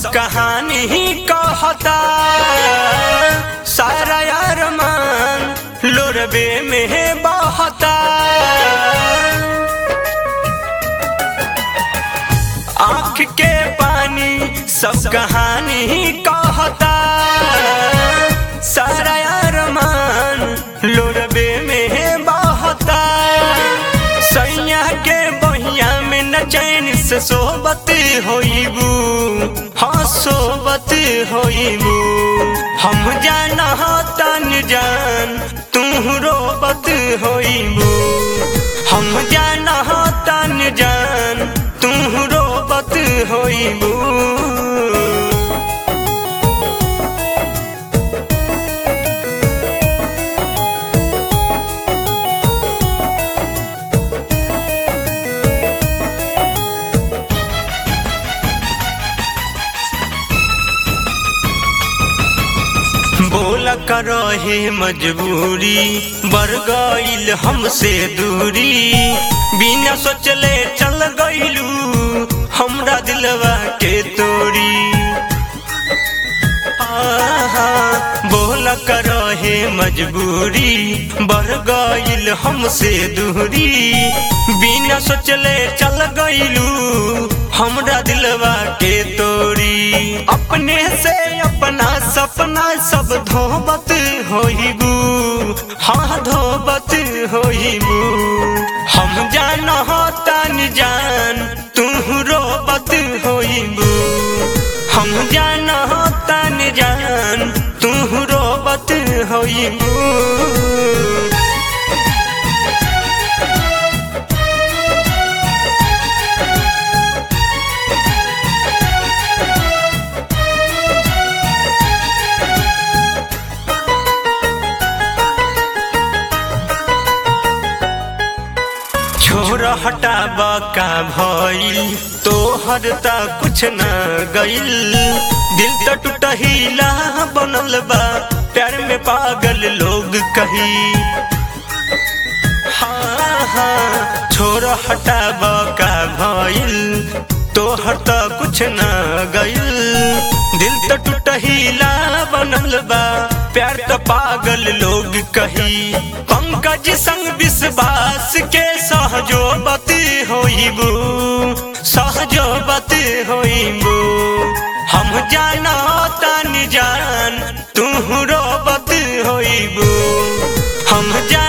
सब कहानी ही कहता सारा यार मान लोरबे में बहता आँख के पानी सब कहानी ही कहता सारा यार मान लोरबे में बहता सैया के बहिया में न चैन से सोबत होइबू हाँ सोबत होइबू हम जाना तन जान तू रोबत होइबू हम जाना तन जान तू रोबत होइबू बोला करो हे मजबूरी बर गईल हमसे दूरी बिना सोचले चल गईलू हमरा दिलवा के तोड़ी आहा, बोला करो हे मजबूरी बर गईल हमसे दूरी बिना सोचले चल गईलू हमरा दिलवा के तोड़ी अपने से अपना सपना सब धोबत होइबू हाँ धोबत होइबू हम जान तन जान तू रोबत होइबू हम जान तन जान तू रोबत होइबू छोर हटाब का भइल तोहर त कुछ न गइल दिल त टूटहिला बनल बा प्यार में पागल लोग कही हाँ हाँ छोर हटाब का भइल तोहर त कुछ न गइल दिल त टूटहिला बनल बा प्यार त पागल लोग कही पंकज संग विश्वास के सहजोबत होइबू सहजोबत होइबू हम जाना तन जान तू रोबत होइबू हम जान